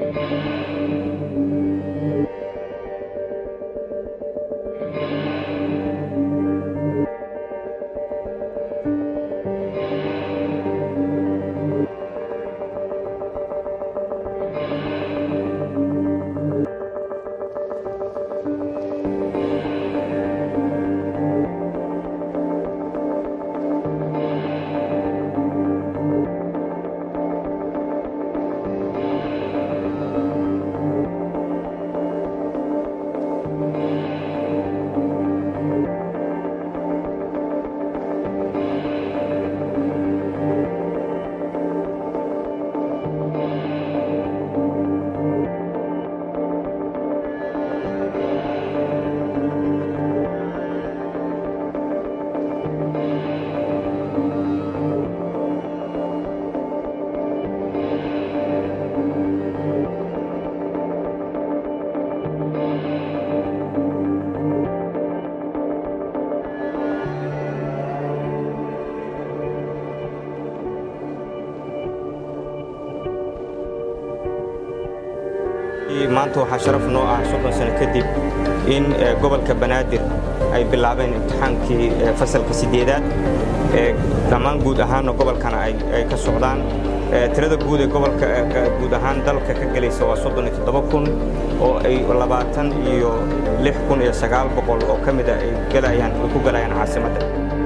maanta waxaa sharaf noo ah soddon sano kadib in gobolka banaadir ay bilaabeen imtixaankii fasalka siddeedaad dhammaan guud ahaanna gobolkana ay ka socdaan tirada guud ee gobolka guud ahaan dalka ka gelaysa waa soddon iyo toddoba kun oo ay labaatan iyo lix kun iyo sagaal boqol oo ka mida ay gelayaan ay ku galayaan caasimadda